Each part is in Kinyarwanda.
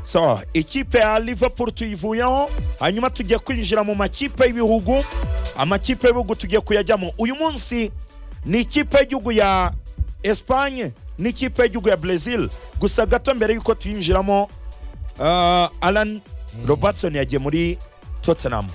so ikipe ya liverpool tuyivuyeho hanyuma tugiye kwinjira mu makipe y'ibihugu amakipe y'ibihugu tugiye kuyajyamo uyu munsi ni ikipe y'igihugu ya esipanye n'ikipe y'igihugu ya brezil gusa gato mbere y'uko tuyinjiramo uh, alan robertson yagiye muri tottenham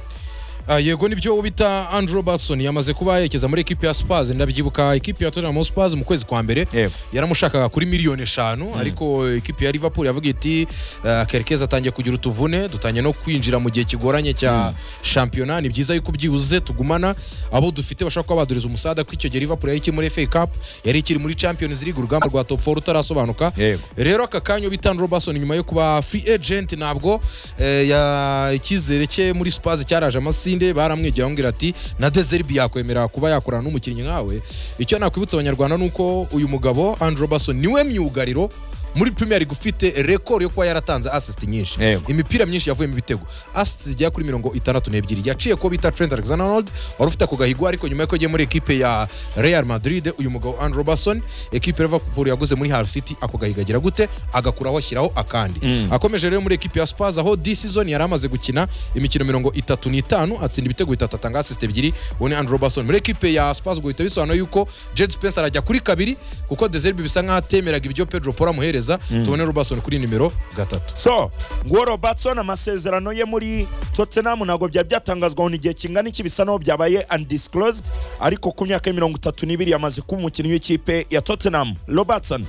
Ah, yego nibyo bita andrew robertson yamaze kuba yerekeza muri ekipi ya spurs ndabyibuka ekipi ya tottenham spurs mu kwezi kwa mbere Yego. yaramushakaga kuri miliyoni eshanu ariko ekipi ya liverpool yavuga iti "Ah, kerekeza atangiye kugira utuvune dutangiye no kwinjira mu gihe kigoranye cya shampiyona ni byiza yuko byibuze tugumana abo dufite bashobora kuba baduriza umusada kuko icyo gihe liverpool yari ikiri muri fa cup yari ikiri muri champions league urugamba rwa top 4 rutarasobanuka Yego. rero aka kanya bita Andrew Robertson nyuma yo kuba free agent ntabwo eh, ya- icyizere cye muri Spurs cyaraje amasinde baramwegera bamubwira ati na Dezerbi yakwemera kuba yakorana n'umukinnyi nkawe icyo nakwibutsa abanyarwanda ni uko uyu mugabo Andrew Robertson niwe myugariro muri Premier League ufite rekord yo kuba yaratanze assist nyinshi Yego. imipira myinshi yavuye mu bitego assist zigera kuri mirongo itandatu n'ebyiri yaciye ko bita Trent Alexander-Arnold wari ufite ako gahigo ariko nyuma y'uko agiye muri ekipe ya Real Madrid uyu mugabo Andrew Robertson ekipe ya Liverpool yaguze muri Hull City ako gahigo agira gute agakuraho ashyiraho akandi Mm. akomeje rero muri ekipe ya Spurs aho this season yari amaze gukina imikino mirongo itatu n'itanu atsinda ibitego bitatu atanga assist ebyiri uwo ni Andrew Robertson muri ekipe ya Spurs guhita bisobanura yuko Jed Spencer arajya kuri kabiri kuko Deserbi bisa nk'aho atemeraga ibyo Pedro Porro amuhereza tubone Robertson kuri nimero gatatu so nguwo robertson amasezerano ye muri tottenham ntabwo byari byatangazwaho igihe kingana iki bisa n'aho byabaye undisclosed ariko ku myaka ya mirongo itatu n'ibiri yamaze kuba umukinnyi w'ikipe ya tottenham robertson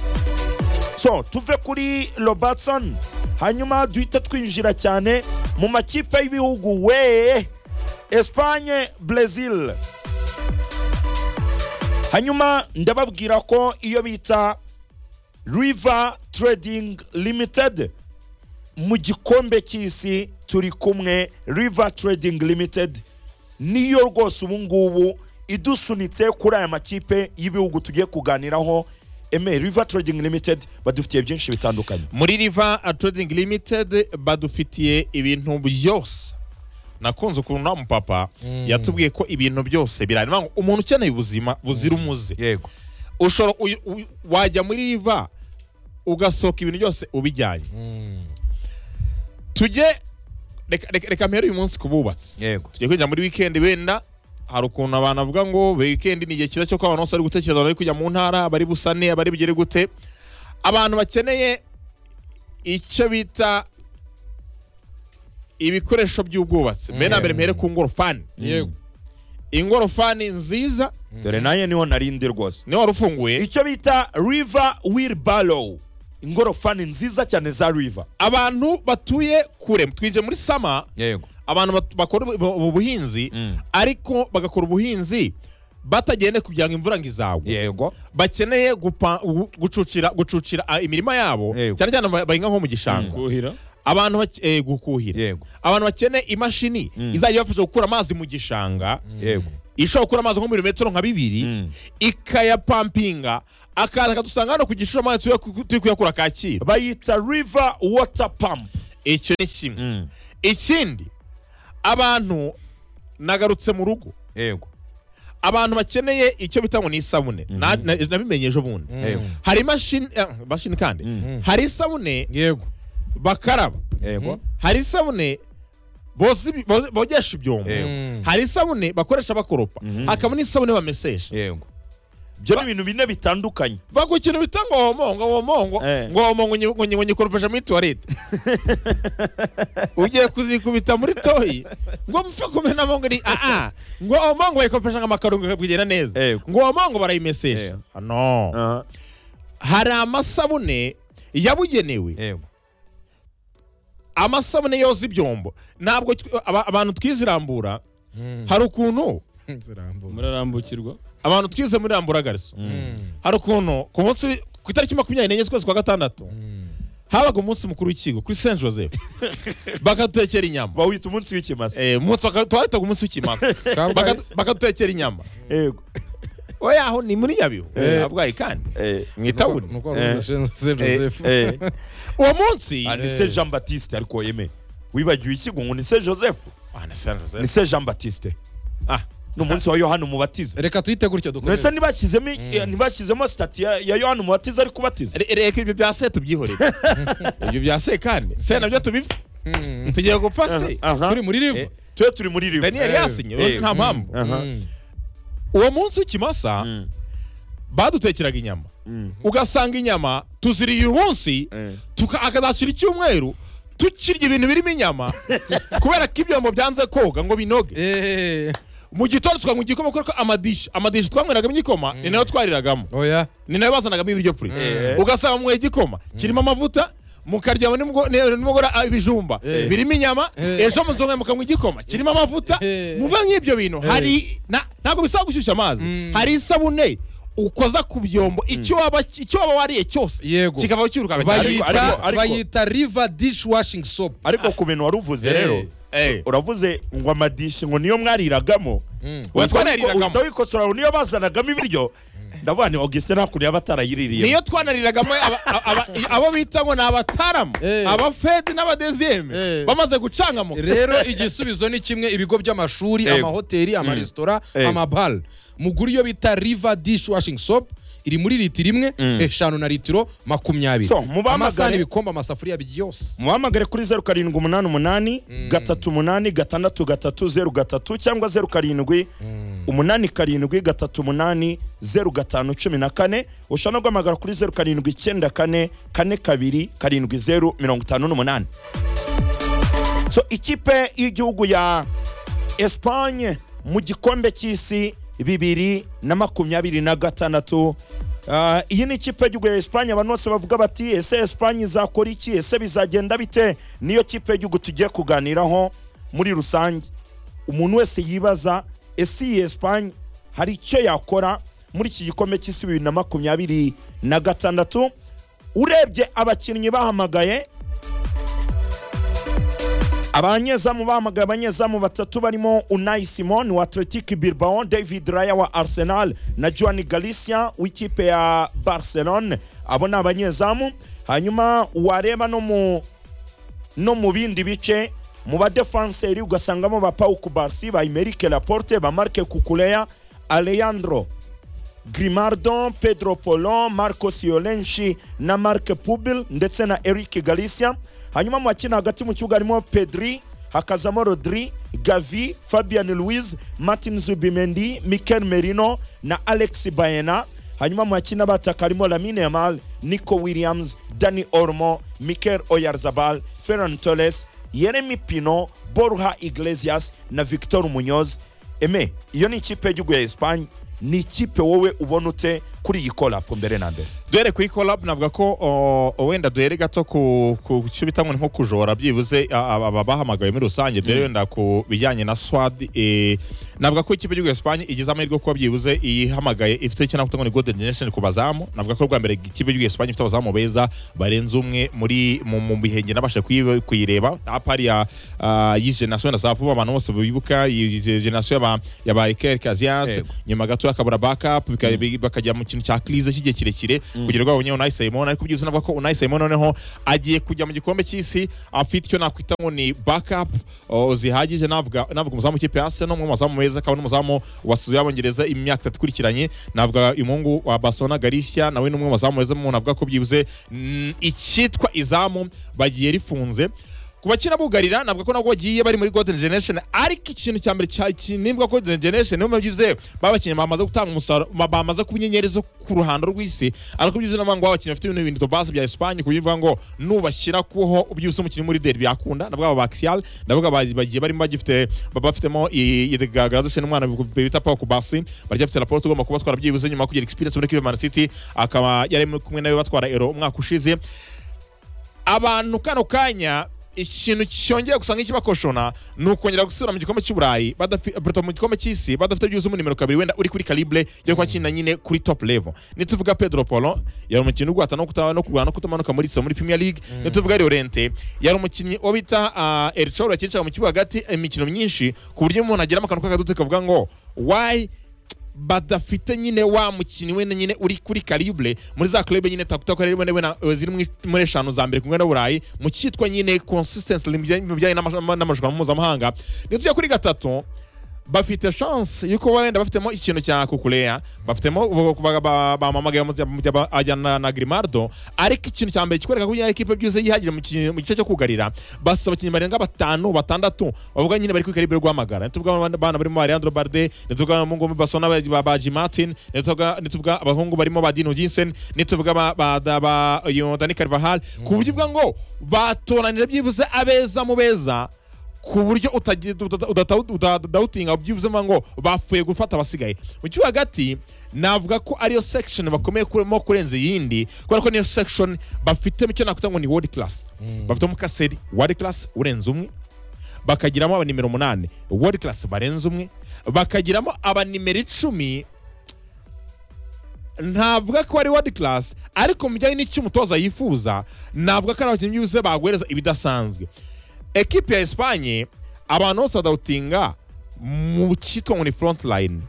so tuve kuri robertson hanyuma duhita twinjira cyane mu makipe y'ibihugu we espanye brezil hanyuma ndababwira ko iyo bita river trading limited mu gikombe cy'isi turi kumwe river trading limited niyo rwose ubu ngubu idusunitse kuri aya makipe y'ibihugu tugiye kuganiraho eme river trading limited badufitiye byinshi bitandukanye muri riva trading limited badufitiye ibintu byose nakunze ukuntu uriya mupapa yatubwiye ko ibintu byose birahari Ni ukuvuga ngo umuntu ukeneye ubuzima buzira umuze yego ushobora uyu- uyu- wajya muri riva ugasohoka ibintu byose ubijyanye tujye reka- reka- reka mpere uyu munsi ku bubatsi yego tujya kwinjira muri wikendi wenda hari ukuntu abantu bavuga ngo wikendi ni igihe cyiza cyo ko abantu bose bari gutekereza bari kujya mu ntara abari busane abari bugere gute abantu bakeneye icyo bita ibikoresho by'ubwubatsi mbere na mbere mpere ku ngorofani yego ingorofani nziza dore naye niho narindi rwose niyo wari ufunguye icyo bita river wheelbarrow ingorofani nziza cyane za river abantu batuye kure twinjiye muri sama yego abantu bat- bakora ubu- ubu buhinzi Mm. ariko bagakora ubuhinzi batagende kugira ngo imvura ngo izagwe yego bakeneye gupa- gu- gucucira gucucira ah, imirima yabo Yego. cyane cyane ba- bahinga nko mu gishanga kuhira abantu bake- eh, gukuhira yego abantu bakeneye imashini Mm. izajya ibafasha gukura amazi mu gishanga yego ishobora gukura amazi nko muri metero nka bibiri Mm. ikayapampinga akaza akadusanga hano ku gishoro amazi turi ku- turi kuyakura kacyiru bayita river water pump icyo ni kimwe ikindi abantu nagarutse mu rugo yego abantu bakeneye icyo bita ngo ni isabune Na- na- nabimenye ejo bundi Yego. hari imashini eh, imashini kandi Mm. hari isabune yego bakaraba yego hari isabune boza ibi- boza- bogesha ibyombo Yego. Mm. hari isabune bakoresha bakoropa hakaba n'isabune bamesesha yego ibyo ni ibintu bine bitandukanye baku ikintu bita ngo womongo womongo Eh. ngo womongo nyi- ngo nyi- ngo nyikoropesha muri tuwarete ugiye kuzikubita muri toyi ngo mupfa kumena mongo ni aa ngo womongo bayikoropesha nka makaro ngo kugenda neza Yego. ngo womongo barayimesesha no hari amasabune yabugenewe yego amasabune yoza ibyombo ntabwo tw- aba- abantu twizirambura hari ukuntu murarambukirwa abantu twize muri rambura gariso hari ukuntu ku munsi ku itariki makumyabiri n'enye z'ukwezi kwa gatandatu habaga umunsi mukuru w'ikigo kuri saint joseph bakadutekera inyama bawita umunsi w'ikimasa Eh, umunsi baka- twawitaga umunsi w'ikimasa Baka- bakadutekera inyama yego oya aho ni muri nyabihu Eh. abwayi kandi Eh, mu itaburi eh. uwo munsi Ah, ni se jean batiste ariko yeme wibagiwe ikigo ngo ni se joseph Ah, ni Saint Joseph. ni se jean batiste Ah, ni umunsi wa yohana umubatiza reka tuhite gutyo dukomeze ese ntibashyizemo i- ntibashyizemo sitati ya ya yohana umubatiza ari kubatiza Re- Reka ibyo bya se tubyihorere ibyo bya se kandi se nabyo tubipfa Mm. tugiye gupfa se Aha. turi muri riva Eh, twe turi muri ribu daniyeli Eh, yasinye eh, nta mpamvu aha. Mm. uwo munsi w'ikimasa Mm, badutekeraga inyama mm, ugasanga inyama tuziriye uyu munsi eh. tuka- akazashyira icyumweru tukirya ibintu birimo inyama kubera ko ibyombo byanze koga ngo binoge Eh, mu gitondo tukanywa igikoma kubera ko amadishi amadishi twanyweragamo igikoma ni nayo twariragamo oya ni nayo bazanagamo ibiryo puri Eh. ugasanga mwe igikoma kirimo amavuta mukarya nimwo- ne- nimugora ah, ibijumba Eh. birimo inyama Eh. ejo muzongera mukanywa igikoma kirimo amavuta Eh. muva nk'ibyo bintu hari na- ntabwo bisaba gushyushya amazi Mm. hari isabune ukoza ku byombo icyo waba icyo waba wariye cyose Yego. kikavaho kirukanka cyane. Bayita- ariko- bayita ariko- bayita riva dishwashingi sopu ariko ku bintu wari uvuze rero Eh. uravuze ngo amadishi ngo niyo mwariragamo Oya, Uhita wiko- twanayiriragamo. uhita wikosora ngo niyo bazanagamo ibiryo ndavuga ni augustin nta kuntu yaba atarayiririye niyo twanariragamo aba- aba- abo bita ngo ni abataramu Eh. abafedi n'abadeziyeme Eh. bamaze gucangamuka rero igisubizo ni kimwe ibigo by'amashuri Yego. amahoteli amaresitora Yego. amabara mugura iyo bita riva dishwashingi sopu iri muri litiro imwe eshanu na litiro makumyabiri So, mubahamagare. amasahani ibikombe amasafuriya byose muhamagare kuri zeru karindwi umunani umunani gatatu umunani gatandatu gatatu zeru gatatu cyangwa zeru karindwi umunani karindwi gatatu umunani zeru gatanu cumi na kane ushobora no guhamagara kuri zeru karindwi icyenda kane kane kabiri karindwi zeru mirongo itanu n'umunani so ikipe y'igihugu ya esipanye mu gikombe cy'isi bibiri na makumyabiri na gatandatu Ah, iyi ni ikipe y'igihugu ya esipanye abantu bose bavuga bati ese esipanye izakora iki ese bizagenda bite niyo kipe y'igihugu tugiye kuganiraho muri rusange umuntu wese yibaza ese iyi esipanye hari icyo yakora muri iki gikombe cy'isi bibiri na makumyabiri na gatandatu urebye abakinnyi bahamagaye abanyezamu bahamagaye abanyezamu batatu barimo Unai Simon wa Athletic Bilbao, David Raya wa Arsenal na Joan Galicia w'ikipe ya Barcelona. Abo ni abanyezamu. Hanyuma wareba no mu no mu bindi bice mu badefanseri ugasangamo ba Pau Kubarsi, ba Imeric Laporte, ba Marc Cucurella, Alejandro Grimaldo, Pedro Polo, Marco Siolenshi na Marc Pubil ndetse na Eric Galicia. Hanyuma mu bakina hagati mu kibuga harimo Pedri, hakazamo Rodri, Gavi, Fabian Luiz, Martin Zubimendi, Mikel Merino na Alex Baena. Hanyuma mu bakina bataka harimo Lamine Yamal, Nico Williams, Dani Olmo, Mikel Oyarzabal, Ferran Torres, Yeremi Pino, Borja Iglesias na Victor Munoz. Eme, iyo ni ikipe y'igihugu ya Espagne ni ikipe wowe ubona ute kuri iyi korapu mbere na mbere duhere kuri collab navuga ko o, wenda duhere gato ku ku cyo bita ngo ni nko kujora byibuze a- aba aba bahamagawe muri rusange duhere wenda ku bijyanye na swad eh, navuga ko ikipe y'igihugu ya Espagne igize amahirwe yo kuba byibuze iyihamagaye ifite icyo navuga ngo ni golden generation ku bazamu navuga ko rwa mbere ikipe y'igihugu ya Espagne ifite abazamu beza barenze umwe muri mu, mu bihenge nabasha kuyi- kuyireba apari ya ah, y'izi generation na zavuba abantu bose bibuka iyi generation y'aba y'aba Iker Casillas Yego. nyuma gato hakabura backup bika- bi- bakajya mu kintu cya krize cy'igihe kirekire kugira ngo babonye Unai Simon ariko byuze navuga ko Unai Simon noneho agiye kujya mu gikombe cy'isi afite icyo nakwita ngo ni backup o, zihagije navuga navuga umuzamu w'ikipe ya Arsenal umwe mu bazamu beza akaba n'umuzamu wasuye abongereza imyaka itatu ikurikiranye navuga umuhungu wa Barcelona Galicia nawe ni umwe mu bazamu beza umuntu avuga ko byibuze mm, icyitwa izamu bagiye rifunze ku bakina bugarira navuga ko nabwo bagiye bari muri golden generation ariko ikintu cya mbere cya- ki- nivuga ko golden generation niyo mubyibuze babakinnyi bamaze gutanga umusaruro ba- bamaze kuba inyenyeri zo ku ruhando rw'isi ariko byibuze navuga ngo abakinnyi bafite ibintu bintu basi bya Espagne ku buryo bivuga ngo nubashyira kuho byibuze umukinnyi muri derby yakunda ndavuga aba Axial ndavuga ba- bagiye barimo bagifite baba bafitemo igaragaza n'umwana bita Pau Kubasi barya bafite raporo tugomba kuba twara byibuze nyuma yo kugira experience muri Kivu Man City akaba yari kumwe nawe batwara Euro umwaka ushize abantu kano kanya ikintu cyongeye gusa nk'ikibakoshona ni ukongera gusubira mu gikombe cy'uburayi badafi- buto mu gikombe cy'isi badafite byuzuye umunimero kabiri wenda uri kuri calibre yo kuba akina nyine kuri top level nituvuga pedro polo yari umukinnyi uguhata no kuta- no kurwana no kutamanuka muri so muri premier league nituvuga Llorente yari umukinnyi wo bita ah, El Cholo yakinishaga mu kibuga hagati imikino myinshi ku buryo umuntu agiramo akantu k'akaduti kavuga ngo why badafite nyine wa mukinnyi wenda nyine uri kuri calibre muri za club nyine takuta ko rero wenda ziri muri- muri eshanu za mbere kumwe na Burayi mu cyitwa nyine consistency mu bijyanye n'amashu- n'amarushanwa mpuzamahanga nitujya kuri gatatu bafite chance yuko wenda bafitemo ikintu cya kukureya bafitemo bamamagaye ajyana na grimaldo ariko ikintu cya mbere kikwereka ko iyo ekipe byose yihagije mu ki- mu gice cyo kugarira basaba abakinnyi barenga batanu batandatu bavuga nyine bari ku ikaribe rwamagara ntituvuga abana abana barimo Leandro Balde ntituvuga abahungu basona ba- ba Baji Martin ntituvuga ntituvuga abahungu barimo ba Dino Jensen ntituvuga ba ba da- ba iyo Dani Carvajal ku buryo uvuga ngo batoranije byibuze abeza mu beza ku buryo udadawutinga byibuze mvuga ngo bapfuye gufata abasigaye mu kibuga hagati navuga ko ariyo section bakomeye kurimo kurenza iyindi kubera ko niyo section bafitemo icyo nakwita ngo ni world class bafitemo kaseri world class urenze umwe bakagiramo abanimero umunani world class barenze umwe bakagiramo abanimero icumi ntavuga ko ari world class ariko mu bijyanye n'icyo umutoza yifuza navuga ko ari abakinnyi byibuze baguhereza ibidasanzwe ekipi ya esipanye abantu bose badawutinga mu cyitwa ngo ni front line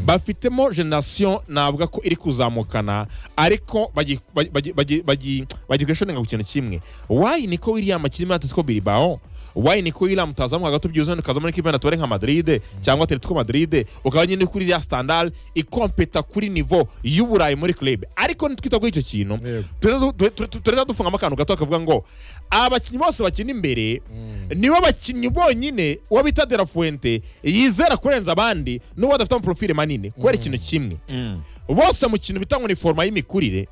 bafitemo generasiyo navuga ko iri kuzamukana ariko bagi- bagi- bagi- bagi- bagi- bagiye kwishonenga ku kintu kimwe wayi niko william akirimo atletico bilbao wayi niko william utazamo hagati ubyibuze wenda ukazamo n'ikipe natore nka madrid cyangwa atletico madrid ukaba nyine kuri ya standard ikompeta kuri nivo y'uburayi muri club ariko nitwita kuri icyo kintu Yego. turahita du- tu- tu- turahita dufungamo akantu gato kavuga ngo abakinnyi bose bakina imbere nibo bakinnyi bonyine uwo bita de la fuente yizera kurenza abandi n'uwo adafite amaporofile manini kubera ikintu kimwe Mm. bose mu kintu bitangwa ni foroma y'imikurire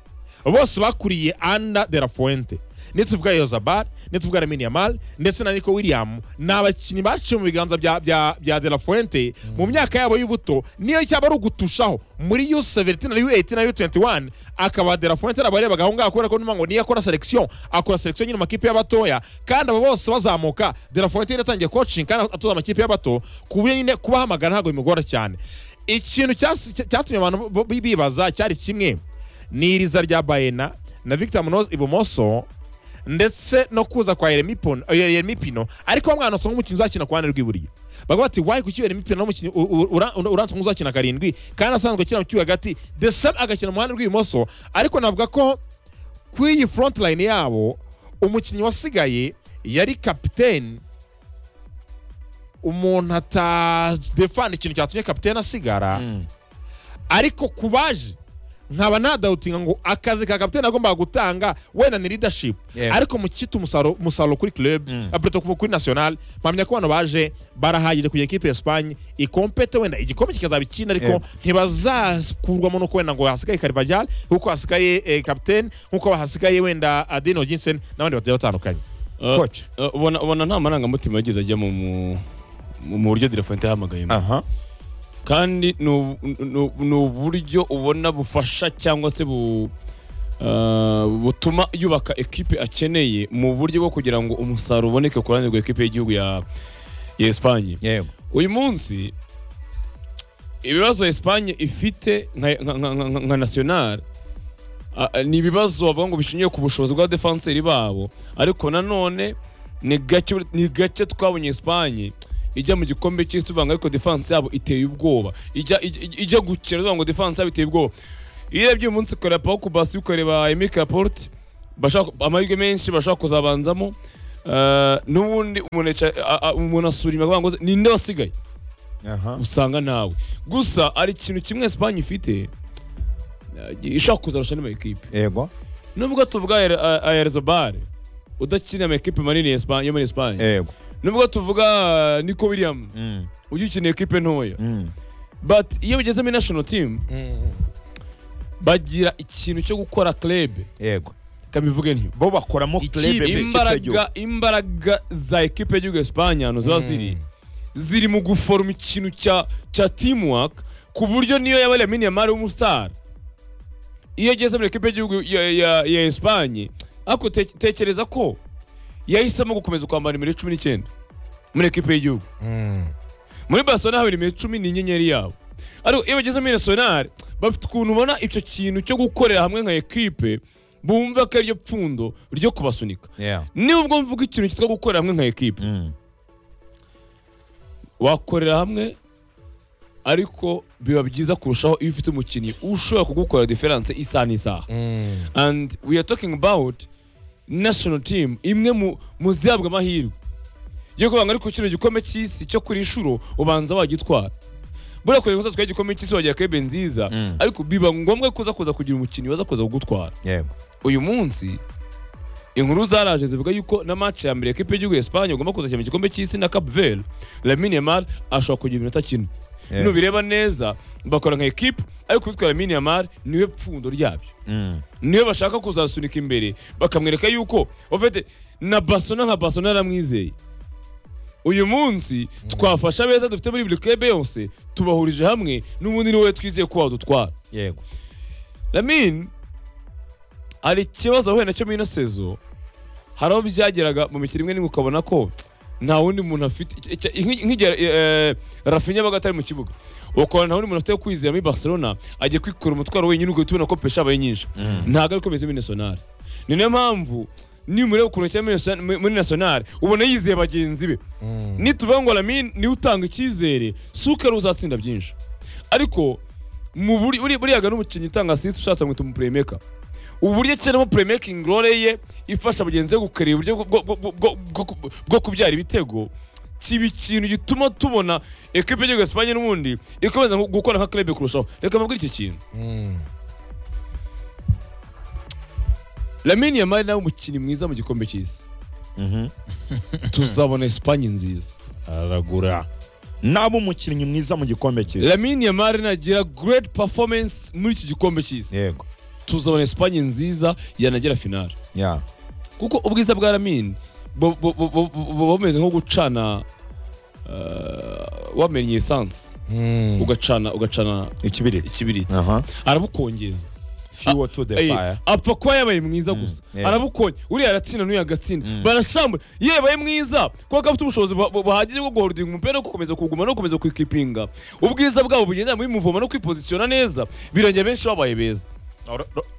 bose bakuriye anda de la fuente nituvuga yozabal nituvuga lamine yamal ndetse na nico william ni abakinnyi baciye mu biganza bya, bya, bya de la fuente mu myaka yabo y'ubuto niyo cyaba ari ugutushaho muri u17 na u18 na u21 akaba de la fuente arabarebaga aho ngaho kubera ko numa ngo niyo akora selection akora selection nyine mu makipe y'abatoya kandi abo bose bazamuka de la fuente yari yatangiye coaching kandi atoza amakipe y'abato ku buryo nyine kubahamagara ntabwo bimugora cyane ikintu cyas- cya- cyatumye abantu bo- bi- bibaza cyari kimwe ni iriza rya bayena na victor munoz ibumoso ndetse no kuza kwa Yeremi Pon- eh, Yeremi Pino ariko bamwe banasoma nk'umukinnyi uzakina ku ruhande rw'iburyo bavuga bati wayi kuki Yeremi Pino n'umukinnyi u- u- ura- ura- uranzwe nk'uzakina karindwi kandi asanzwe akina mu kibuga hagati the same agakina mu ruhande rw'ibumoso ariko navuga ko kuri iyi front line yabo umukinnyi wasigaye yari kapiteni umuntu atadefana ikintu cyatumye kapiteni asigara Mm. ariko ku baje nkaba nadawutinga ngo akazi ka kapitene agomba gutanga wenda ni leadership Yeah. ariko mu cyita umusaruro umusaruro kuri club Mm. mm. preto kuri national mpamya ko abantu baje barahagije kugira equipe ya Espagne ikompete wenda igikombe kikazabikina ariko Yeah. ntibazakurwamo nuko wenda ngo hasigaye Carvajal nkuko hasigaye eh, kapitene nkuko hasigaye wenda Adino Jensen n'abandi bagiye batandukanye Coach. Eh, ubona ubona nta marangamutima yigeze ajya mu mu- mu mu buryo direfonte yahamagayemo aha kandi ni ubu- ni- ni uburyo ubona bufasha cyangwa se bu eh, butuma yubaka ekipe akeneye mu buryo bwo kugira ngo umusaruro uboneke ku ruhande rwa ekipe y'igihugu ya ya esipanye yego uyu munsi ibibazo esipanye ifite nka, nka, nka, nka, nka national a- a- ni ibibazo bavuga ngo bishingiye ku bushobozi bwa defanseri babo ariko nanone ni gake, ni gake twabonye esipanye ijya mu gikombe cy'isi tuvanga ariko defanse yabo iteye ubwoba ijya, ijya, ijya gukira tuvuga ngo defanse yabo iteye ubwoba iyo urebye uyu munsi ukareba pao kubasi ukareba emike raporte bashaka amahirwe menshi bashaka kuzabanzamo Eh, n'ubundi umuntu yica- a- a- umuntu asura inyuma akavuga ngo ninde wasigaye aha usanga nawe gusa hari ikintu kimwe esipanye ifite eh, ishaka kuzarusha n'ama ekipe yego nubwo tuvuga ayarezobare udakina ama ekipe manini ya Espa- yo muri esipanye yego nubwo tuvuga eh, nico william Mm, ujya ukina ekipe ntoya mm. but iyo bigeze muri national team bagira ikintu cyo gukora club yego kamivuge ntiyo bo bakoramo Iki- club b'ikipe y'igihugu. imbaraga imbaraga za ekipe y'igihugu ya Espagne ahantu ziba ziri ziri mu guforoma ikintu cya cya teamwork ku buryo niyo yaba Lamine Yamal w'umustar iyo ageze muri ekipe y'igihugu ya, ya, ya Espagne ariko te, tekereza ko yahisemo gukomeza kwambara nimero cumi n'icyenda muri ekipe y'igihugu muri Barcelona haba nimero cumi ni inyenyeri yabo ariko iyo bageze muri National bafite ukuntu ubona icyo kintu cyo gukorera hamwe nka ekipe bumva ko ariryo pfundo ryo kubasunika Yeah. nubwo mvuga ikintu cyitwa gukorera hamwe nka ekipe Mm. wakorera hamwe ariko biba byiza kurushaho iyo ufite umukinnyi ushobora kugukora diferanse isaha n'isaha and we are talking about national team imwe mu mu zihabwa amahirwe yo kubanga ariko kino gikombe cy'isi cyo kuri inshuro ubanza wagitwara buriya kure kuza twari igikombe cy'isi wagira kebe nziza Mm. ariko biba ngombwa ko uza kuza kugira umukinnyi waza kuza kugutwara yego uyu munsi inkuru zaraje zivuga yuko na match ya mbere ekipe y'igihugu ya Espagne igomba kuzashyira mu gikombe cy'isi na Cap Verde Lamine Yamal ashobora kugira iminota kimwe Yeah. nubireba neza bakora nka ekipe ariko uwitwa Lamine Yamal niwe pfundo ryabyo Mm. niwe bashaka kuzasunika imbere bakamwereka yuko ofete na basona nka basona yaramwizeye uyu munsi twafasha beza dufite muri buri kebe yose tubahurije hamwe n'ubundi ni wowe twizeye ko wadutwara yego Lamin hari ikibazo wahuye nacyo muri ino sezo hari aho byageraga mu mikino imwe n'imwe ukabona ko nta wundi muntu afite icya- icya- nk'i- nk'igihe eh, Rafinha baga atari mu kibuga ukabona nta wundi muntu afite wo kwizera muri Barcelona agiye kwikura umutwaro wenyine ugahita ubona ko pesha abaye nyinshi ntabwo ariko bimeze muri nasonari ni nayo mpamvu nimureba ukuntu akina muri Naso- muri- muri nasonari ubona yizeye bagenzi be nituvuga ngo Lamine niwe utanga icyizere sukari uzatsinda byinshi ariko mu buri- buri- buriyaga n'umukinnyi utanga asisite ushatse mwita umupuremeka ubu buryo akinamo puremakingi role ye ifasha bagenzi be gukareba uburyo bwo- bwo- bwo- bwo- bwo- bwo kubyara ibitego kiba ikintu gituma tubona ekipe y'igihugu ya Espagne n'ubundi ikomeza gu- gukora nka club kurushaho reka mbabwire iki kintu Lamine Yamal nawe umukinnyi mwiza mu gikombe cy'isi Mhm. tuzabona Espagne nziza aragura nabe umukinnyi mwiza mu gikombe cy'isi Lamine Yamal nagira great performance muri iki gikombe cy'isi yego tuzabona Espagne nziza yanagera finale ya kuko ubwiza bwa Lamine bu- bu- bu- bu- bu- buba bumeze nko gucana eh, wamennye esanse ugacana ugacana ikibiriti ikibiriti aha arabukongeza fuel to the Eh, fire apfa kuba yabaye mwiza gusa yeah. arabukongeza uriya aratsinda n'uyu agatsinda barashambura iyo yabaye mwiza kubera ko afite ubushobozi bu- bu- buhagije bwo guholdinga umupira no gukomeza kuwuguma no gukomeza kwikipinga ubwiza bwabo bugendera muri muvoma no kwipozisiyona neza birangira benshi babaye beza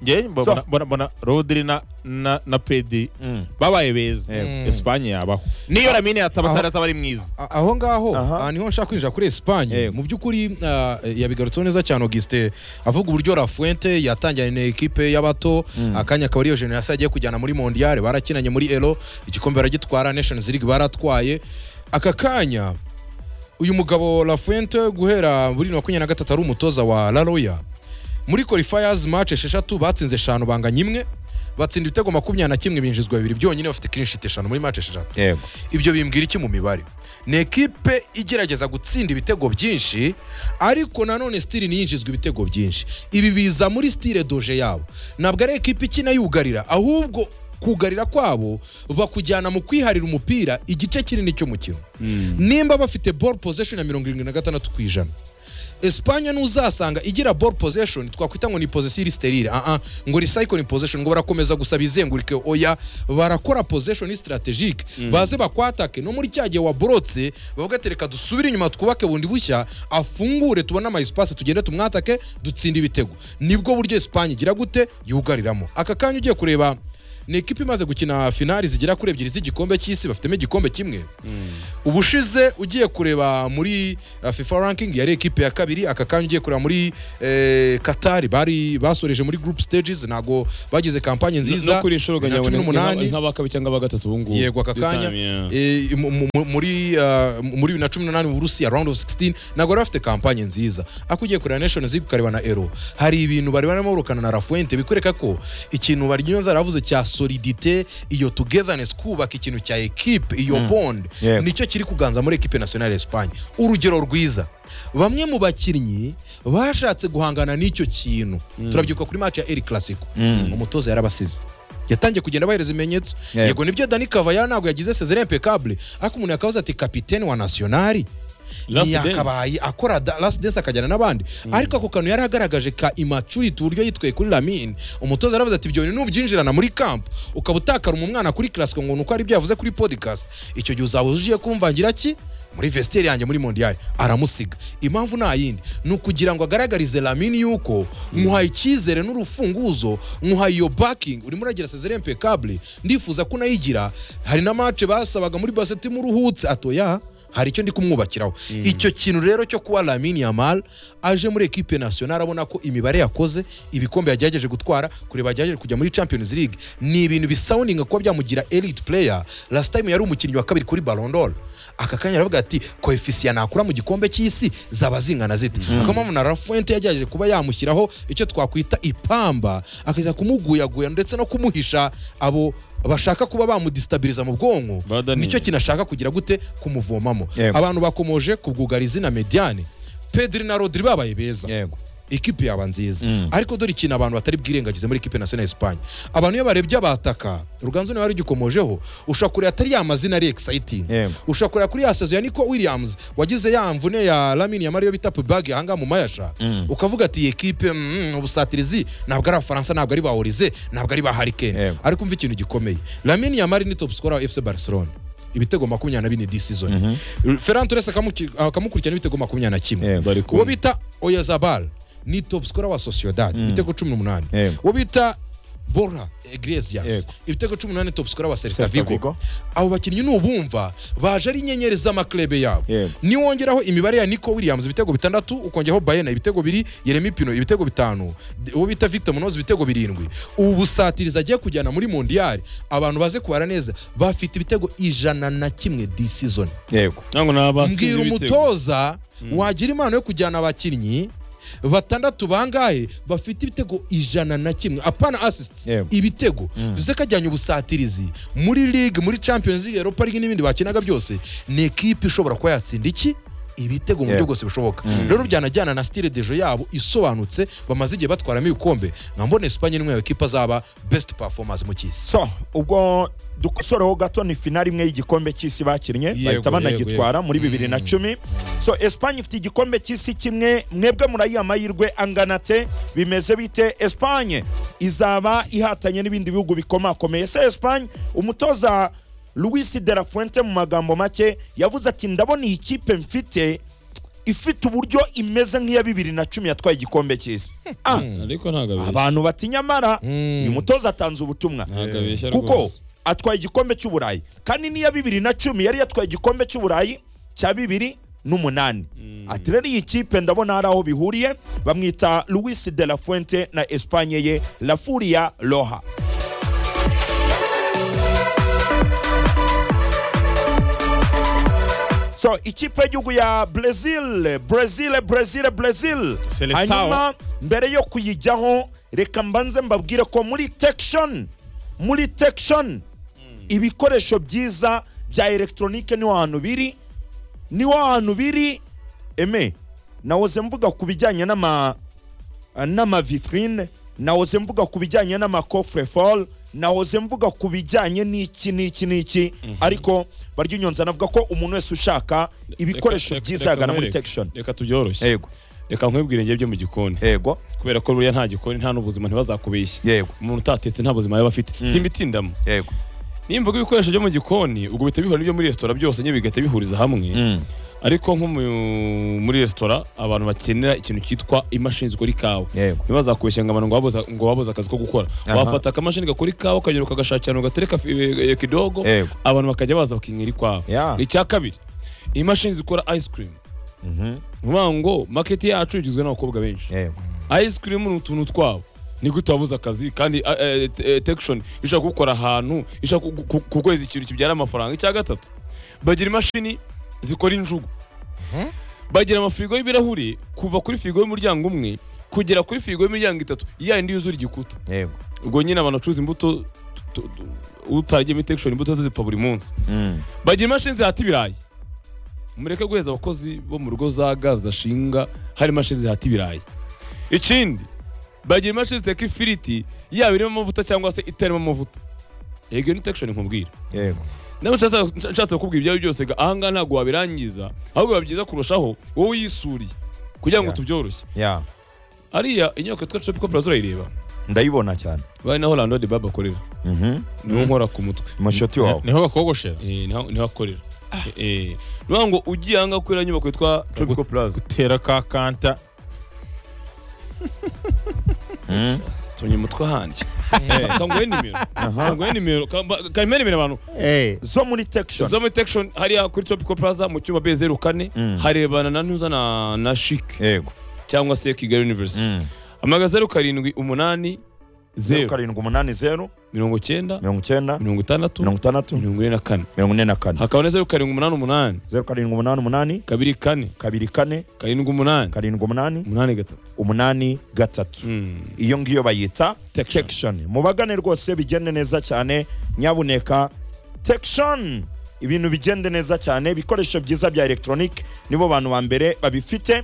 njye mbo- So- mbona- mbona- mbona rodiri na na na pedi Mm. babaye beza Yego. esipanye yabaho niyo ramine yataba Aho- ataba ari mwiza A- aho ngaho Aha. aha niho nshaka kwinjira kuri Espagne Yego. mu by'ukuri ah, yabigarutseho neza cyane Auguste avuga uburyo Lafuente yatangiranye na ekipe y'abato akanya akaba ariyo generasi agiye kujyana muri mondial barakinanye muri ero igikombe baragitwara Nations League baratwaye aka kanya uyu mugabo Lafuente guhera muri makumyabiri na gatatu ari umutoza wa La Roya muri qualifiers match esheshatu batsinze eshanu banganya imwe batsinda ibitego makumyabiri na kimwe binjizwa bibiri byonyine bafite clean sheet eshanu muri match esheshatu yego ibyo bimbwira iki mu mibare ni ekipe igerageza gutsinda ibitego byinshi ariko nanone sitire ntiyinjizwa ibitego byinshi ibi biza muri sitire doje yabo ntabwo ari ekipe ikina yugarira ahubwo kugarira kwabo bakujyana mu kwiharira umupira igice kinini cy'umukino nimba bafite ball possession ya mirongo irindwi na gatandatu ku ijana Espanya n'uzasanga igira ball possession twakwita ngo ni possession sterile ah ah ngo recycling possession ngo barakomeza gusa bizengurike oya barakora possession strategique baze bakwatake no muri cya gihe waborotse bavuga ati reka dusubire inyuma twubake bundi bushya afungure tubone ama espace tugende tumwatake dutsinde ibitego nibwo buryo Espanya igira gute yugariramo aka kanya ugiye kureba ni ekipa imaze gukina finali zigera kuri ebyiri z'igikombe cy'isi bafitemo igikombe kimwe ubushize ugiye kureba muri uh, fifa ranking yari ekipe ya kabiri aka kanya ugiye kureba muri eh, Qatar bari basoreje muri group stages ntago bagize kampanye nziza no kuri inshuro bibiri na ukagira cumi ngo n'umunani. ni nk'abakabi cyangwa abagatatu ubu ngubu yego aka This kanya time, yeah. eh, mu- mu- mu- muri uh, muri bibiri na cumi n'umunani mu burusiya round of 16 ntabwo bari bafite kampanye nziza ako ugiye kureba nations league ukareba na ero hari ibintu bari barimo barukana na rafuente bikwereka ko ikintu baryoza yaravuze cya solidite iyo togetherness kubaka ikintu cya ekipe iyo bond Yego. nicyo kiri kuganza muri ekipe nationale ya Espagne urugero rwiza bamwe mu bakinnyi bashatse guhangana n'icyo kintu turabyibuka kuri match ya El Clasico umutoza yarabasize yatangiye kugenda abahereza ibimenyetso Yego. yego nibyo Dani Cavaya ntabwo yagize sezere impeccable ariko umuntu yakabaza ati kapitene wa nationali Last ntiyakabaye akora da- last dance akajyana n'abandi ariko ako kantu yari agaragaje ka immaturity uburyo yitwaye kuri Lamine umutoza yaravuze ati ibyo bintu nubyinjirana muri camp ukaba utakaruma umwana kuri classico ngo nuko ari ibyo yavuze kuri podcast icyo gihe uzaba ujiye kumvangira ki muri vestiaire yanjye muri mondial aramusiga impamvu nta yindi ni ukugira ngo agaragarize Lamine yuko muhaye icyizere n'urufunguzo muhaye iyo backing urimo uragira sezere impeccable ndifuza ko unayigira hari na match basabaga muri baseti muruhutse atoya hari icyo ndi kumwubakiraho icyo kintu rero cyo kuba lamini yamal aje muri ekipe nationale abona ko imibare yakoze ibikombe yagerageje gutwara kureba yagerageje kujya muri champions league ni ibintu bisoundinga kuba byamugira elite player last time yari umukinnyi wa kabiri kuri Ballon d'Or aka kanya aravuga ati koefisiya nakura mu gikombe cy'isi zaba zingana zite akaba mpamvu na rafuente yagerageje kuba yamushyiraho icyo twakwita ipamba akaza kumuguyaguya ndetse no kumuhisha abo bashaka kuba bamudistabiriza mu bwonko Badaniye. nicyo kintu ashaka kugira gute kumuvomamo Yego. abantu bakomoje ku bwugarizi na mediane pedri na rodri babaye beza yego ikipe yaba nziza Mm. ariko dore ikintu abantu batari bwirengagize muri ikipe nationale Espagne abantu iyo barebye abataka uruganzu niwe wari ugikomojeho ushobora kureba atari ya mazina ari exciting Yego. ushobora kureba kuri ya sezo ya Nico Williams wagize ya mvune ya Lamine Yamal yo bita pubag ahangaha mu mayasha Mm. ukavuga ati iyi ekipe mm, ubusatirizi ntabwo ari abafaransa ntabwo ari ba Olize ntabwo ari ba Harry Kane Yego. ariko umva ikintu gikomeye Lamine Yamal ni top scorer wa FC Barcelona ibitego makumyabiri na bine this season Ferran Torres akamuki- akamukurikirana n'ibitego makumyabiri na kimwe yego bari uwo kumwe bita oyazabal ni top scorer wa sociedad ibitego cumi n'umunani Yego. uwo bita bora iglesias Yego. ibitego cumi n'umunani top scorer wa celta Celta vigo Vigo. abo bakinnyi nubumva baje ari inyenyeri z'amaklebe yabo Yego. niwongeraho imibare ya nico williams ibitego bitandatu ukongeraho bayena ibitego biri yeremi pino ibitego bitanu D- uwo bita victor munoz ibitego birindwi ubu busatirizi agiye kujyana muri mondiyari abantu baze kubara neza bafite ibitego ijana na kimwe this season yego ntabwo ni abatsinze mbwira ibitego umutoza wagira impano yo kujyana abakinnyi batandatu bangahe bafite ibitego ijana na kimwe apana asisiti Yego. ibitego bivuze ko ajyanye ubusatirizi muri ligue muri champions league europa league n'ibindi bakinaga byose ni ekipe ishobora kuba yatsinda iki ibitego mu buryo Yego. bwose bushoboka rero byanajyana na stile dejo yabo isobanutse bamaze igihe batwaramo ibikombe nkambona espanye n'imwe mu ekipa zaba best performance mu cy'isi so ubwo dukosoreho gato ni finali imwe y'igikombe cy'isi bakinnye Yego, bahita banagitwara yego, muri bibiri na cumi so espanye ifite igikombe cy'isi kimwe mwebwe murayiha amahirwe angana te bimeze bite espanye izaba ihatanye n'ibindi bihugu bikomakomeye se espanye umutoza louis de la fuente mu magambo make yavuze ati ndabona iyi kipe mfite ifite uburyo imeze nk'iya bibiri na cumi yatwaye igikombe cy'isi ah, ariko ntabwo abeshya abantu batinyamara Mm. uyu mutoza atanze ubutumwa ntabwo abeshya kuko rwose atwaye igikombe cy'uburayi kandi n'iya bibiri na cumi yari yatwaye igikombe cy'uburayi cya bibiri n'umunani ati rero iyi kipe ndabona hari aho bihuriye bamwita louis de la fuente na espanye ye la furia roha so ikipe y'igihugu ya brezil brezil brezil brezil Seleção. hanyuma mbere yo kuyijyaho reka mbanze mbabwire ko muri tekishoni muri tekishoni ibikoresho byiza bya elegitoronike niho hantu biri niho hantu biri eme nahoze mvuga ku bijyanye n'ama n'amavitrine nahoze mvuga ku bijyanye n'amakofureforo nahoze mvuga ku bijyanye n'iki n'iki n'iki ariko barya inyonza navuga ko umuntu wese ushaka ibikoresho Reka- byiza reka- yagana muri reka- tekishoni reka tubyoroshye yego reka nkwibwire njye byo mu gikoni yego kubera ko buriya nta gikoni nta n'ubuzima ntibazakubeshye yego umuntu utatetse nta buzima yaba afite simbitindamo yego nimba ibikoresho byo mu gikoni ubwo bihita bihura n'ibyo muri resitora byose nyine bigahita bihuriza hamwe ariko nko mu- muri resitora abantu bakenera ikintu cyitwa imashini zikora ikawa yego ntibazakubeshya ngo abantu ngo wabuze- ngo wabuze akazi ko gukora Aha. wafata akamashini gakora ikawa ukagera ukagashakira ahantu gatereka fi- eh, eh, kidogo Yego. abantu bakajya baza bakinywera ikawa Ya. icya kabiri imashini zikora ice cream ni ukuvuga ngo market yacu igizwe n'abakobwa benshi yego ice cream ni utuntu twabo ni gute wabuze akazi kandi tekishoni ishaka gukora ahantu ishaka ku- ku- ku kwezi ikintu kibyara amafaranga icya gatatu bagira imashini zikora injugu Mhm. bagira amafirigo y'ibirahuri kuva kuri firigo y'umuryango umwe kugera kuri firigo y'imiryango itatu ya yindi yuzura igikuta yego ubwo nyine abantu bacuruza imbuto tu- tu- utaragiye muri tekishoni imbuto zipfa buri munsi bagira imashini zihata ibirayi mureke guheza abakozi bo mu rugo za gazi zidashinga hari imashini zihata ibirayi ikindi bagira imashini ziteka ifiriti yaba irimo amavuta cyangwa se itarimo amavuta yego ni tekishoni nkubwira yego nawe nshatse- nshatse kukubwira ibyawe byose ga- ahangaha ntabwo wabirangiza ahubwo biba byiza kurushaho wowe uyisuriye kugira ngo Yeah. tubyoroshye ya ariya inyubako yitwa shopiko plaza urayireba ndayibona cyane bari naho rando de baba akorera niho nkora ku mutwe mushoti wawe niho bakogoshera Eh, niho niho akorera Eh, eh. ni ukuvuga ngo ugiye ahangaha kuri iriya nyubako yitwa tropical plaza gutera ka kanta batonye umutwe ahandi kanguhe nimero kanguhe nimero kanyime nimero abantu zo muri tekishoni zome tekishoni hariya kuri topico plaza mu cyumba b zeru kane Mm. harebana na ntuza na na shike yego cyangwa se kigali university Mm. amaga zeru karindwi umunani zeru zeru karindwi umunani zeru mirongo icyenda mirongo icyenda mirongo itandatu mirongo itandatu mirongo ine na kane mirongo ine na kane hakaba na zeru karindwi umunani umunani zeru karindwi umunani umunani kabiri kane kabiri kane karindwi umunani karindwi umunani umunani gatatu umunani gatatu Mm. iyo ngiyo bayita Tection. tekishoni mubagane rwose bigende neza cyane nyabuneka tekishoni ibintu bigende neza cyane ibikoresho byiza bya elegitoronike nibo bantu ba mbere babifite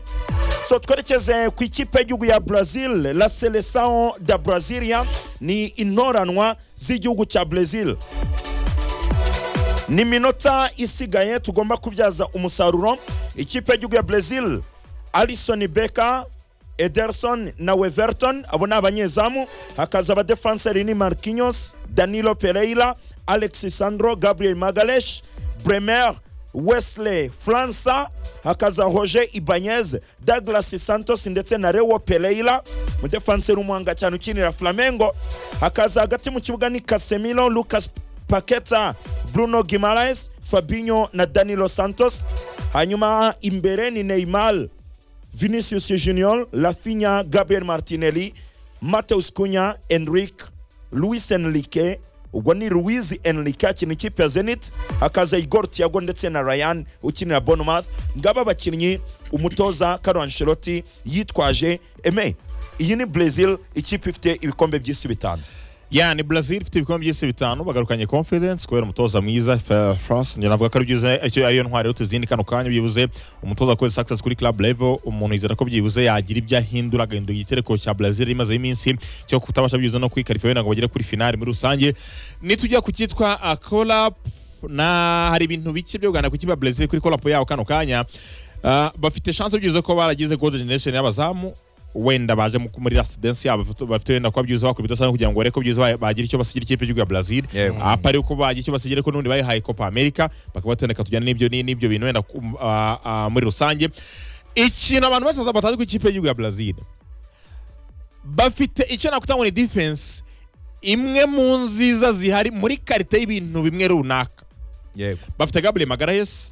so twerekeze ku ikipe y'igihugu ya brazil la seleção da brasilia ni intoranwa z'igihugu cya brazil ni iminota isigaye tugomba kubyaza umusaruro ikipe y'igihugu ya brazil alison beka ederson na weverton abo ni abanyezamu hakaza abadefanseri ni marquinhos danilo pereira alexis sandro gabriel magalesh bremer wesley fransa hakaza roger ibanez douglas santos ndetse na rewo pereira umudefanseri w'umuhanga cyane ukinira flamengo hakaza hagati mu kibuga ni casemiro lucas Paqueta, Bruno Guimaraes, Fabinho na Danilo Santos. Hanyuma imbere ni Neymar, Vinicius Junior, Rafinha, Gabriel Martinelli, Mateus Cunha, Enrique, Luis Enrique, ubwo ni Luis Enrique akina ikipe ya Zenit, hakaza Igor Thiago ndetse na Ryan ukinira Bournemouth. Ngaba abakinnyi umutoza Carlo Ancelotti yitwaje eme iyi ni Brazil ikipe ifite ibikombe by'isi bitanu. ya ni brazil ifite ibikombe by'isi bitanu bagarukanye confidence kubera umutoza mwiza france njye navuga ko ari byiza icyo ariyo ntwari iruta izindi kano kanya byibuze umutoza wakoze success kuri club level umuntu yizera ko byibuze yagira ibyo ahindura agahindura igitereko cya brazil imazeho iminsi cyo kutabasha byibuze no kwikarifa wenda ngo bagere kuri finali muri rusange nitujya ku cyitwa uh, collab na hari ibintu bike byo kuganira ku kiba brazil kuri collab yabo kano kanya Uh, bafite chance byibuze ko baragize golden generation y'abazamu wenda baje mu- muri residensi yabo bafite- bafite wenda kuba byiza bakubita sana kugira ngo barebe ko byiza ba- bagira icyo basigira ikipe y'igihugu ya Brazil Yego. apa ari uko bagira icyo basigira ko n'ubundi bayihaye Copa America bakaba batendeka tujyane n'ibyo ni- n'ibyo bintu wenda ku- ah, ah, muri rusange ikintu abantu bataza batazi ku ikipe y'igihugu ya Brazil bafite icyo nakwita ngo ni defense imwe mu nziza zihari muri karite y'ibintu bimwe runaka Yego. bafite Gabriel Magalhaes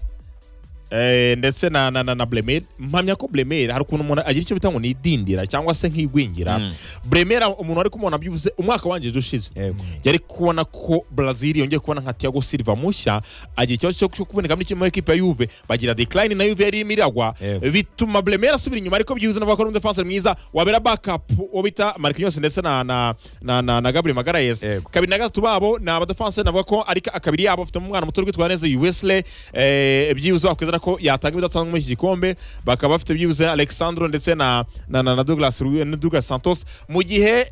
eh, ndetse na na, na, na Bremer mpamya ko Bremer hari ukuntu umuntu agira icyo bita ngo ni idindira cyangwa se nk'igwingira Mm. Bremer umuntu ari kumubona byibuze umwaka wangije ushize Yego. yari kubona ko Brazil yongeye kubona nka Thiago Silva mushya agira ikibazo cyo- cyo kuboneka muri kimwe mu ekipa ya Juve bagira decline na Juve yari irimo iragwa Yego. bituma Bremer asubira inyuma ariko byibuze navuga ko ari umudefanse mwiza wabera backup uwo bita Marquinhos ndetse na na na, na, na Gabriel Magalhaes Yego. kabiri na gatatu babo ni abadefanse navuga ko ari ka- kabiri yabo bafitemo umwana muto uri kwitwara neza Wesley eh, byibuze wakwizera ko yatanga ibidatanga muri iki gikombe bakaba bafite byibuze Alexandro ndetse na na, na, na Douglas Ru- na Douglas Santos mu gihe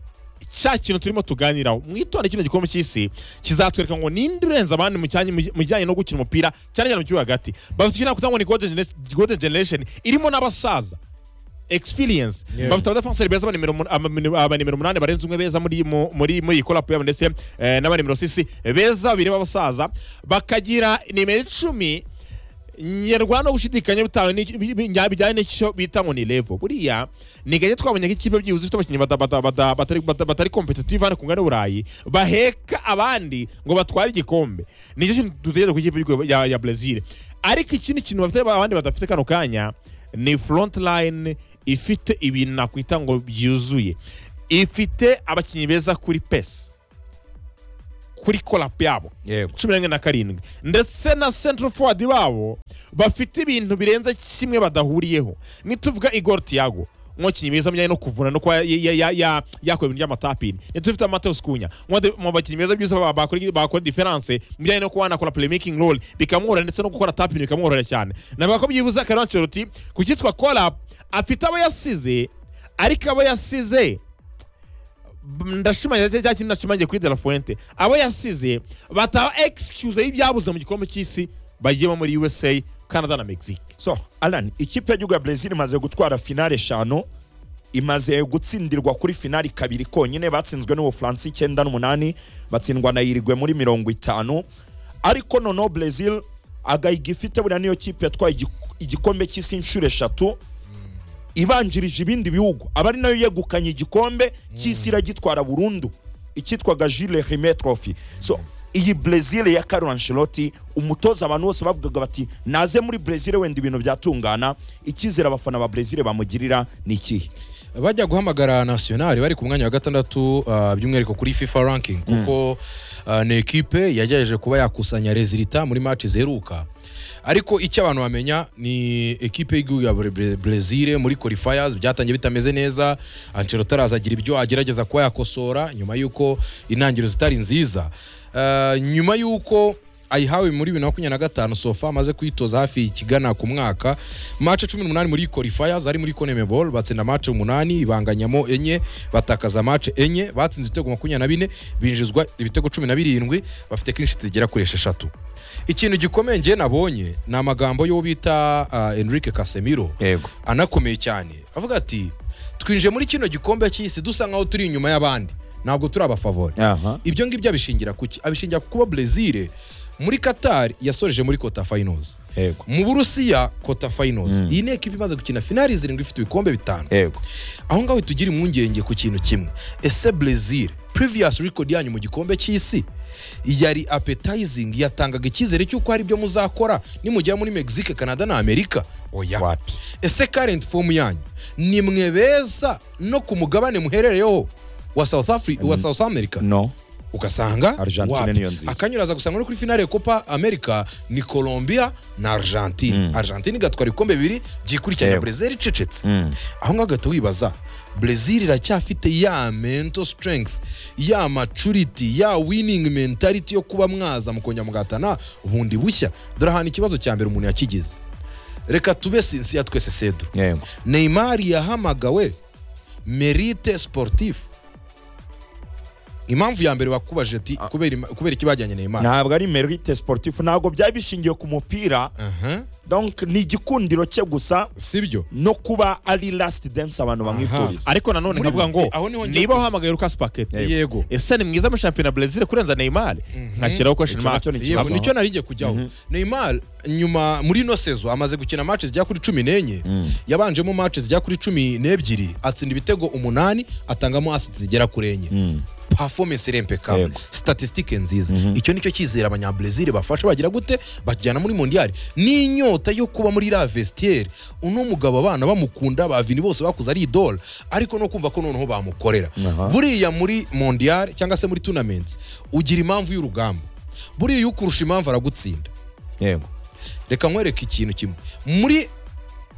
cya kintu turimo tuganiraho mwitonde kino gikombe cy'isi kizatwereka ngo ninde urenze abandi mu cyanya- mu bijyanye no gukina umupira cyane cyane mu kibuga hagati bafite icyo nakwita ngo ni golden gener- golden generation irimo n'abasaza experience Yeah. bafite abadafanseri beza abanimero umu- ama- abanimero umunani barenze umwe beza muri mu- muri muri iyi korapu yabo ndetse eh, n'abanimero sisi beza babiri b'abasaza bakagira nimero icumi nyarwanda gushidikanya bitawe n'icyo- bi- bi- nya- bijyanye n'icyo bita ngo ni levo buriya ni gake twabonye ko ikipe byibuze ifite abakinnyi bata- bata- bata- batari- bata- batari kompetitive hano ku ngana y'uburayi baheka abandi ngo batware igikombe nicyo kintu dutegereje ku ikipe y'igihugu ya, ya brazil ariko ikindi kintu bafite abandi badafite kano kanya ni front line ifite ibintu nakwita ngo byuzuye ifite abakinnyi beza kuri pesi kuri korapu yabo Yego. cumi n'imwe na karindwi ndetse na central forward babo bafite ibintu birenze kimwe badahuriyeho nituvuga igor tiago umukinnyi mwiza mujyanye no kuvuna no kuba ya- ya- ya- ya- yakora ibintu by'amatapini ntitufite amateus kunya mu bakinnyi beza byose ba- bakora bakora diferanse mujyanye no kuba wanakora playmaking role bikamworohera ndetse no gukora tapini bikamworohera cyane navuga ko byibuze Carlo Ancelotti ku cyitwa collab afite abo yasize ariko abo yasize ndashimangira cya kintu nashimangiye kuri de la fuente abo yasize bataba excuse y'ibyabuze mu gikombe cy'isi bagiyemo muri usa canada na mexique so alan ikipe y'igihugu ya brazil imaze gutwara finale eshanu imaze gutsindirwa kuri finali kabiri konyine batsinzwe n'ubufaransa icyenda n'umunani batsindwa na irigwe muri mirongo itanu ariko noneho brazil agahiga ifite buriya niyo kipe yatwaye igi- igikombe cy'isi inshuro eshatu ibanjirije ibindi bihugu aba ari nayo yegukanye igikombe cy'isi iragitwara burundu icyitwaga Jules Rimet Trophy so iyi Brezil ya Carlo Ancelotti umutoza abantu bose bavugaga bati naze muri Brezil wenda ibintu byatungana icyizere abafana ba Brezil bamugirira ni ikihe bajya guhamagara nationali bari ku mwanya wa gatandatu ah, by'umwihariko kuri fifa ranking kuko ah, ni ekipe yagerageje kuba yakusanya rezilita muri match ziheruka ariko icyo abantu bamenya ni ekipe y'igihugu ya Bre- brezil muri qualifiers byatangiye bitameze neza ancelotti arazagira ibyo agerageza kuba yakosora nyuma y'uko intangiriro zitari nziza Ah, nyuma y'uko ayihawe muri bibiri na makumyabiri na gatanu sofa amaze kuyitoza hafi ikigana ku mwaka mace cumi n'umunani muri qualifiers ari muri conmebol batsinda mace umunani ibanganyamo enye batakaza mace enye batsinze ibitego makumyabiri na bine binjizwa ibitego cumi na birindwi bafite kinshi zigera kuri esheshatu ikintu gikomeye njye nabonye ni amagambo y'uwo bita ah, enrique casemiro yego anakomeye cyane avuga ati twinjiye muri kino gikombe cy'isi dusa nk'aho turi inyuma y'abandi ntabwo turi abafavori aha ibyo ngibyo abishingira kuki abishingira ku kuba brezil muri qatar yasoreje muri kota finals yego mu burusiya kota finals Mm. iyi ni ekipa imaze gukina finali zirindwi ifite ibikombe bitanu yego aho ngaho tugira impungenge ku kintu kimwe ese brezil previous record yanyu mu gikombe cy'isi yari appetizing yatangaga icyizere cy'uko hari ibyo muzakora nimugera muri mexique canada na amerika oya wapi ese current form yanyu ni mwe beza no ku mugabane muherereyeho wa south, Afri wa south america no ugasanga Argentine wapi? niyo nziza. akanyuraza gusanga no kuri finale ya copa america ni colombia na argentine Mm. argentine igatwara ibikombe bibiri byikurikiranya Yego. brezil icecetse Mm. aho ngaho ugahita wibaza brezil iracyafite ya mental strength ya maturity ya winning mentality yo kuba mwaza mukongera mugahatana bundi bushya dore ahantu ikibazo cya mbere umuntu yakigize reka tube sinsiya twese sedro yego neymar yahamagawe merite sportif impamvu ya mbere bakubajije ati kubera ima- kubera iki bajyanye neymar ntabwo ari merite sportif ntabwo byari bishingiye ku mupira Aha, donc ni igikundiro cye gusa si byo no kuba ari last dance abantu bamwifuriza ariko nanone Muri nkavuga ngo bike, aho niho ngiye niba kujya. wahamagaye Lucas Paquet Yego. yego ese ni mwiza muri shampiyona Brezil kurenza Neymar nkashyiraho question Icyo mark nacyo ni yego ikibazo nicyo nari ngiye kujyaho neymar nyuma muri ino sezo amaze gukina match zijya kuri cumi n'enye yabanjemo match zijya kuri cumi n'ebyiri atsinda ibitego umunani atangamo assist zigera kuri enye Mm. performance irempekable Yego. statistique nziza icyo nicyo cyizere abanyabrezil bafasha bagira gute bakijyana muri mondial n'inyota yo kuba muri la vestiaire uno mugabo abana bamukunda bavini bose bakuze ari idol ariko no kumva ko noneho bamukorera Aha. buriya muri mondial cyangwa se muri tournament ugira impamvu y'urugamba buriya iyo ukurusha impamvu aragutsinda yego reka nkwereke ikintu kimwe muri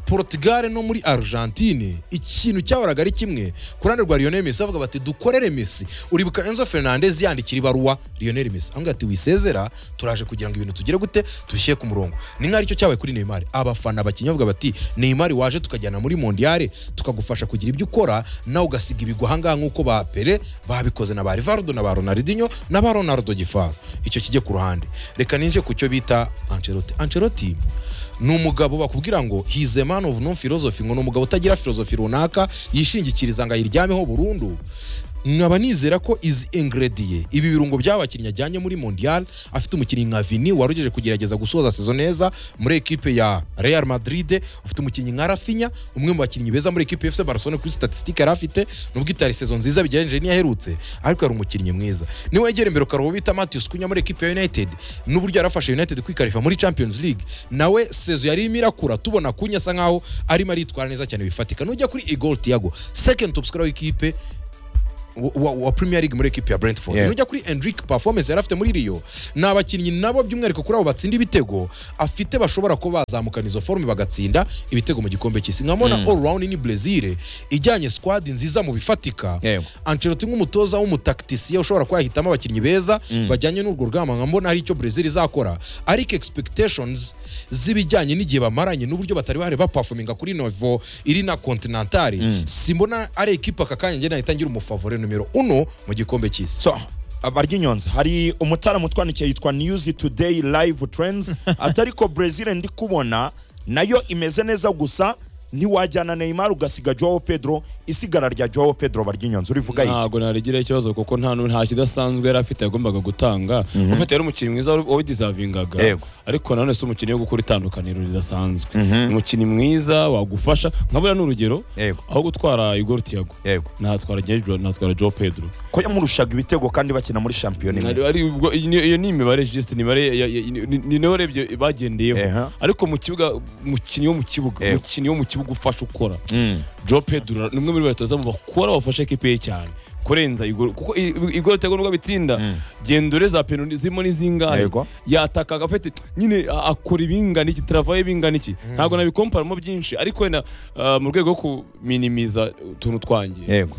Portugal no muri Argentine ikintu cyahoraga ari kimwe ku ruhande rwa Lionel Messi bavuga bati dukorere Messi uribuka Enzo Fernandez yandikira ibaruwa Lionel Messi avuga ati wisezera turaje kugira ngo ibintu tugere gute tubishyire ku murongo ni nk'aho aricyo cyabaye kuri Neymar abafana bakinnyi bavuga bati Neymar waje tukajyana muri Mondial tukagufasha kugira ibyo ukora nawe ugasiga ibigwi aha ngaha nk'uko ba Pele babikoze na ba Rivaldo na ba Ronaldinho na ba Ronaldo Gifaro icyo kijye ku ruhande reka ninje ku cyo bita Ancelotti Ancelotti ni umugabo bakubwira ngo he's a man of no philosophy ngo ni umugabo utagira philosophy runaka yishingikiriza ngo ayiryameho burundu nkaba nizera ko izi ingrediye ibi birungo by'abakinnyi ajyanye muri mondial afite umukinnyi nka vini warugeje kugerageza gusoza sezo neza muri ekipe ya real madrid ufite umukinnyi nka rafinya umwe mu bakinnyi beza muri ekipe ya fc barcelona kuri statistique yari afite nubwo itari sezo nziza bigereranyije n'iyaherutse ariko yari umukinnyi mwiza niwe yegera imbere ukareba uwo bita matius kunya muri ekipe ya united n'uburyo yarafashe united kwikarifa muri champions league nawe sezo yari irimo irakura tubona kunya asa nkaho arimo aritwara neza cyane bifatika nujya kuri igol tiago second top scorer w'ikipe wa- wa, wa premier league muri ekipe ya brentford Yeah. nujya kuri enric performance yari afite muri rio ni abakinnyi nabo by'umwihariko kuri abo batsinda ibitego afite bashobora kuba bazamukana izo forume bagatsinda ibitego mu gikombe cy'isi nkabona all round ni brezil ijyanye squad nziza mu bifatika Yego. ancelotti nk'umutoza w'umutakitisiye ushobora kuba yahitamo abakinnyi beza bajyanye n'urwo rugamba nka mbona hari icyo brezil izakora ariko expectations z'ibijyanye n'igihe bamaranye n'uburyo batari bahari bapafominga kuri novo iri na continentale simbona ari ekipa aka kanya njye nahita ngira umufavore numero uno mu gikombe cy'isi so baryinyonza hari umutaramu utwandikiye yitwa news today live trends atari ko brezil ndi kubona nayo imeze neza gusa ntiwajyana neymar ugasiga joao pedro isigara rya joao pedro baryinyonzi urivuga iki ntabwo narigira ikibazo kuko nta nu- nta kidasanzwe yari afite yagombaga gutanga ufite yari umukinnyi mwiza wa- wawidizavingaga Yego. ariko nanone si umukinnyi wo gukora itandukaniro ridasanzwe Mhm. umukinnyi mwiza wagufasha nka buriya ni urugero yego aho gutwara igor tiago yego natwara Jejo- natwara joe pedro ko yamurushaga ibitego kandi bakina muri shampiyona imwe Ari- ari ubwo- iyi ni- iyo ni imibare just ni imibare ya- ya- ni- ni- ni nayo urebye bagendeyeho Eha. ariko mu kibuga umukinnyi wo mu kibuga Yego. umukinnyi wo mu kibuga ufasha ukora Mm. Joe Pedro ni umwe muri batoza mu bakora bafasha ekipe ye cyane kurenza igoro kuko i- i- igoro tego nubwo bitsinda Mm. gendore za penalty zirimo n'izingahe Yego. yataka agafite nyine a- akora ibingana iki travaye bingana iki ntabwo nabikomparamo byinshi ariko wenda ah, mu rwego rwo kuminimiza utuntu twanjye yego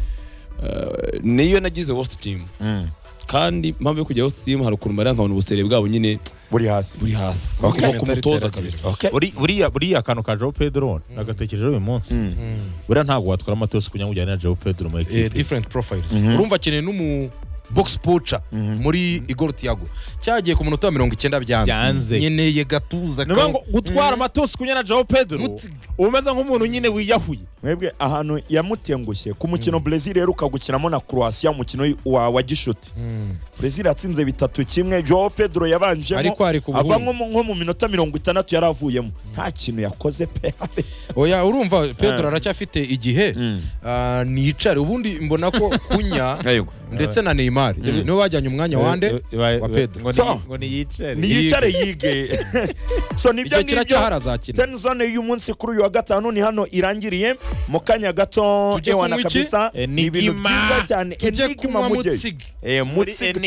Ah, niyo nagize worst team Mm. kandi mpamvu yo kujya worst team hari ukuntu mariya nkabona ubusere bwabo nyine buri hasi buri hasi Okay. Nko ku mutoza Mentality kabisa okay Uri- buriya buriya kantu ka Joao Pedro nagatekerejeho uyu munsi Mm. buriya ntabwo watwara amatosi kugira ngo ujyane na Joao Pedro mu eh, ikipe different profiles Mhm. urumva akeneye n'umu box poacher muri igor tiago cyagiye ku munota wa mirongo icyenda Byanze. byanze nkeneye gatuza ni ukuvuga ngo gutwara amatosi kunyana Joao Pedro Mutsi- umeze nk'umuntu nyine wiyahuye mwebwe ahantu yamutengushye ku mukino brezil iheruka gukinamo na croatia umukino wa wa gishuti Mm. brezil yatsinze bitatu kimwe joao pedro yabanjemo ariko hari ku ava buhuru nko mu- nko mu minota mirongo itandatu yari avuyemo nta kintu yakoze pe oya urumva pedro Ah. aracyafite igihe ah, nicare ubundi mbona ko kunya yego ndetse na neymar niwe bajyanye umwanya wande wa Pedro. Ngo ni- So. ngo niyicare niyicare yige so nibyo igihe ngibyo kiracyahari azakina tenzone y'uyu munsi kuri uyu wa gatanu ni hano irangiriye mu kanya gato Tujye ewana kunywa iki? kabisa ni Enigma. ibintu byiza cyane tujye kunywa mutsig Eh, mutsig Muri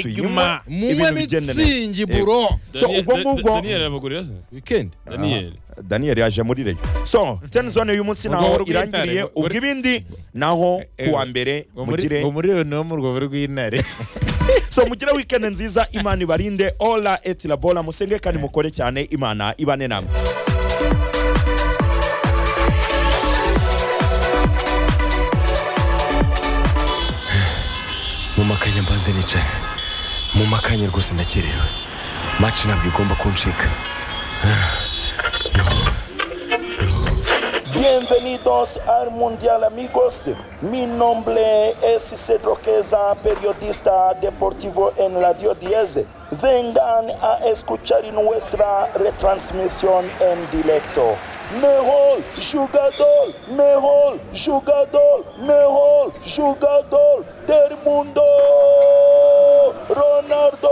tuyinywa enigma. munywe bigende neza. mitsingi buro So, ubwo ngubwo- Daniel arabagurira se weekend Daniel daniel yaje muri reyo so ten zone y'uyu munsi naho Urwo rw'intare, irangiriye ngo- ubwo ibindi naho kuwa mbere ngo muri mugire ngo muri iyo niwo mu rwobo rw'intare so mugire weekend nziza imana ibarinde ola et la bola musenge kandi mukore cyane imana ibane namwe mu makanya mbanze nicara mu makanya rwose ndakerewe maci ntabwo igomba kuncika Bienvenidos al Mundial amigos. Mi nombre es Cedro Queza, periodista deportivo en Radio 10. Vengan a escuchar nuestra retransmisión en directo. Mejor jugador, mejor jugador, mejor jugador del mundo, Ronaldo.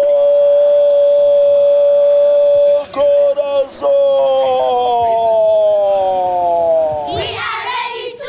Corazón. We are ready to.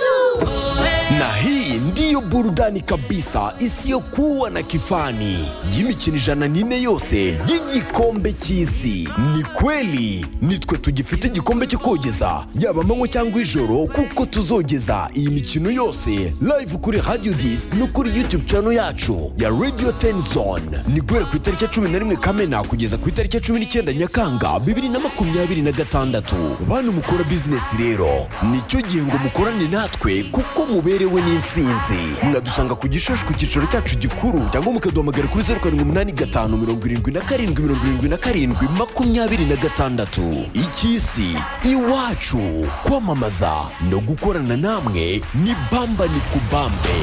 na hii ndiyo burudani kabisa isiyokuwa na kifani y'imikino ijana n'ine yose y'igikombe cy'isi ni kweli nitwe tugifite igikombe cyo kogeza yaba amanywa cyangwa ijoro kuko tuzogeza iyi mikino yose live kuri radio dis no kuri youtube channel yacu ya radio tenzone ni guhera ku itariki ya cumi na rimwe kamena kugeza ku itariki ya cumi n'icyenda nyakanga bibiri na makumyabiri na gatandatu bantu mukora bizinesi rero nicyo gihe ngo mukorane natwe kuko muberewe n'intsinzi mwadusanga ku gishushu ku cyicaro cyacu gikuru cyangwa mukaduhamagara kuri zeru karindwi umunani gatanu mirongo irindwi na karindwi mirongo irindwi na karindwi makumyabiri na gatandatu icy'isi iwacu kwamamaza no gukorana namwe ni bamba ni kubambe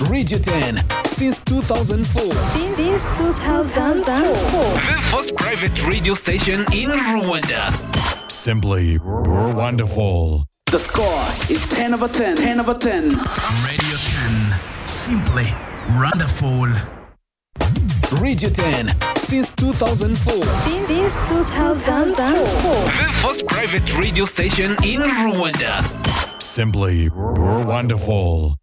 Radio 10 since 2004. Since 2004. The first private radio station in Rwanda. Simply wonderful. The score is 10 over 10. 10 over 10. Radio 10. Simply wonderful. Radio 10 since 2004. Since 2004. The first private radio station in Rwanda. Simply wonderful.